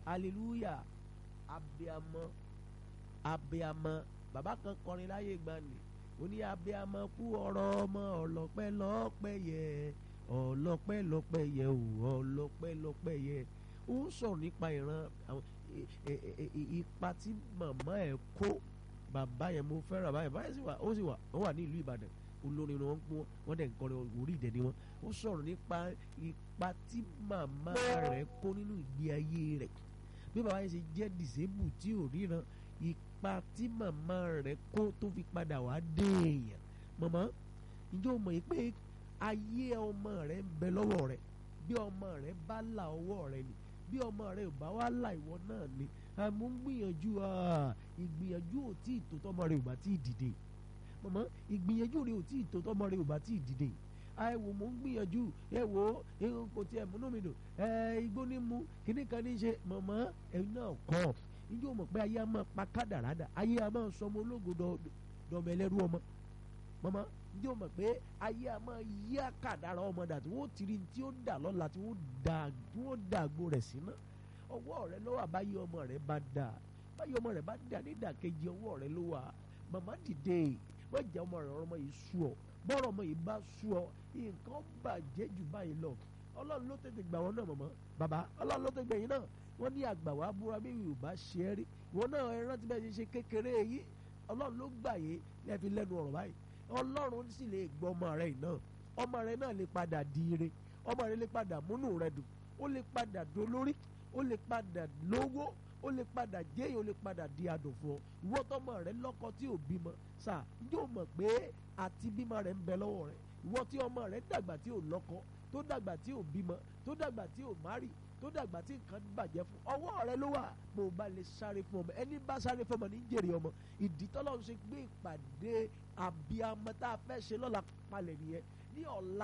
hallelujah abiamọ abiamọ bàbá kan kọrin láyé gbani ó ní abiamọ kú ọ̀rọ̀ ọmọ ọlọ́pẹ́ lọ́pẹ́ yẹ ọlọ́pẹ́ lọ́pẹ́ yẹ ò ọlọ́pẹ́ lọ́pẹ́ yẹ ó ń sọ̀rọ̀ nípa ìran àwọn ipa tí màmá ẹ̀ kó bàbá yẹn mo fẹ́ràn bàbá yẹn bàbá yẹn sì wà ó sì wà ó wà ní ìlú Ìbàdàn olórin ni wọ́n ń pọ́n wọ́n dẹ̀ ń kọrin orí ìdẹ ni wọ́n ó sọ̀rọ̀ nípa ipa tí màmá rẹ̀ kó nínú ìgbé ayé rẹ̀ bí bàbá yẹn ṣe jẹ́ dìsébù tí ò ríran ipa tí màmá rẹ̀ kó tó fi padà wá dé èèyàn màmá ǹjẹ́ o mọ̀ yìí pé ayé ọmọ rẹ̀ ń bẹ lọ́wọ́ rẹ̀ bí ọmọ rẹ̀ bá là ọwọ́ rẹ̀ ni bí ọmọ rẹ̀ ò bá wá là ìwọ náà ni àmọ́ ń gbìyànjú ìgbìyànjú ò tí ì tó tọ́mọ rẹ̀ ò bá tí ì dìde mọ̀mọ́ ìgbìyànjú rẹ̀ ò tí ì tó tọ́mọ rẹ̀ ò bá tí ì dìde ẹ wò mò ń gbìyànjú ẹ wò ó kò tiẹ̀ múnú mi dùn ẹ igbó ní mu kíní kan ní ṣe mọ̀mọ́ ẹ náà kọ́ níjó mọ̀ pé ayé a máa pa kádàrádà ayé a máa sọ ọmọ ológo dọ̀mọ̀ ẹlẹ́rú ọmọ mọ̀mọ́ níjó mọ̀ pé ayé a máa yí àkàdàrà ọmọ dà tí wọ́n ti rí tí ó dà lọ́la tí wọ́n dà àgbo rẹ̀ síná ọwọ́ rẹ ló wà báyìí ọmọ rẹ bá dà báyìí ọmọ rẹ bá dà nídàkejì ọwọ́ rẹ ló wà màmá dìde wọ́n jẹ́ ọmọ rẹ ọmọ yìí sú ọ bọ́rọ̀ ọmọ yìí bá sú ọ nǹkan bàjẹ́ jù báyìí lọ ọlọ́run ló tètè gbà wọn náà mọ̀mọ́ bàbá ọlọ́run ló tètè gbà yín náà wọ́n ní àgbà wàá búra bí yóò bá ṣe é rí ìwọ náà ẹ rántí bẹ́ẹ̀ ṣe ṣe kékeré yìí ọlọ́run ló gbà yín ẹ fi lẹ́nu ọ̀rọ̀ báyìí ọlọ́run sì lè gbọ́ ọmọ rẹ náà ọmọ rẹ náà lè padà di ire ọmọ rẹ lè padà múnú rẹ dùn ó lè padà dolórí ó lè padà lówó ó lè padà jẹ́yìn ó lè padà di adòfo ìwọ tọmọ rẹ lọ́kọ tí ò bímọ sà yóò mọ̀ pé àti bímọ rẹ ń bẹ lọ́wọ́ rẹ ìwọ tí ọmọ rẹ dàgbà tí ò lọ́kọ tó dàgbà tí ò bímọ tó dàgbà tí ò márì tó dàgbà tí nǹkan bàjẹ́ fún ọwọ́ rẹ ló wà mo bá lè sáré fún ọmọ ẹni bá sáré fún ọmọ ní jèrè ọmọ ìdí tọ́lọ́run ṣe gbé ìpàdé àbíamọ tá a fẹ́ ṣe lọ́la palẹ̀ nìyẹn ní ọ̀la